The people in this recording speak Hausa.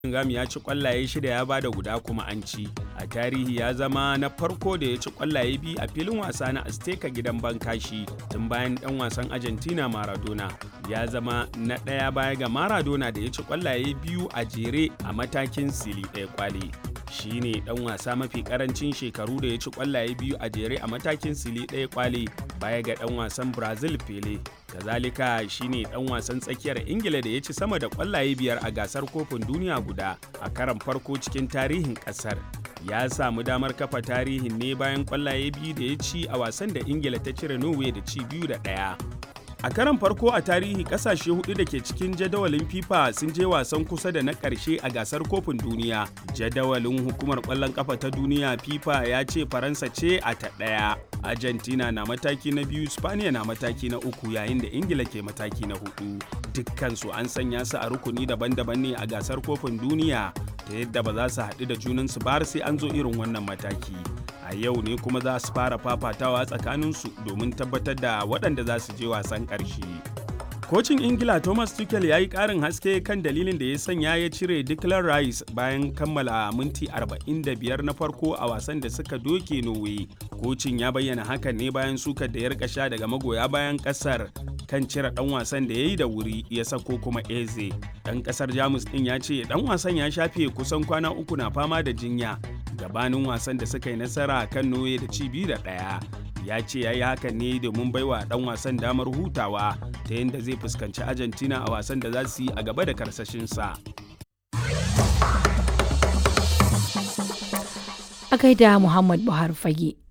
Bellingham ya ci kwallaye shida ya bada guda kuma an ci. A tarihi ya zama na farko da ya ci kwallaye biyu a filin wasa na Azteca gidan Bankashi tun bayan dan wasan Argentina Maradona. Ya zama na ɗaya baya ga Maradona da ya ci kwallaye biyu a jere a matakin sili ɗaya kwali. Shi ne ɗan wasa mafi ƙarancin shekaru da ya ci kwallaye biyu a jere a matakin sili ɗaya kwali baya ga ɗan wasan Brazil Pele. kazalika shine dan wasan tsakiyar ingila da ya ci sama da kwallaye biyar a gasar kofin duniya guda a karan farko cikin tarihin kasar ya samu damar kafa tarihin ne bayan kwallaye biyu da ya ci a wasan da ingila ta cire norway da ci biyu da ɗaya a karan farko a tarihi kasashe hudu da ke cikin jadawalin fifa sun je wasan kusa da na karshe a gasar kofin duniya jadawalin hukumar kwallon kafa ta duniya fifa ya ce faransa ce a ta ɗaya argentina na mataki na biyu spaniya na mataki na uku yayin da ingila ke mataki na hudu dukkansu an sanya su a rukuni daban-daban ne a gasar kofin duniya ta yadda ba za su haɗu da junansu ba sai an zo irin wannan mataki a yau ne kuma za su fara fafatawa tsakaninsu domin tabbatar da waɗanda za su je wasan ƙarshe. Kocin Ingila Thomas Tuchel ya yi ƙarin haske kan dalilin da ya sanya ya cire Declan Rice bayan kammala minti 45 na farko a wasan da suka doke Norway. Kocin ya bayyana hakan ne bayan sukar da ya rika sha daga magoya bayan ƙasar kan cire ɗan wasan da ya yi da wuri ya sako kuma Eze. Ɗan ƙasar Jamus ɗin ya ce ɗan wasan ya shafe kusan kwana uku na fama da jinya gabanin wasan da suka yi nasara kan Norway da ci biyu da ɗaya. ya ce ya yi hakan ne domin baiwa dan wasan damar hutawa ta yadda zai fuskanci argentina a wasan da za su yi a gaba da karsashinsa a gaida muhammad buhari fage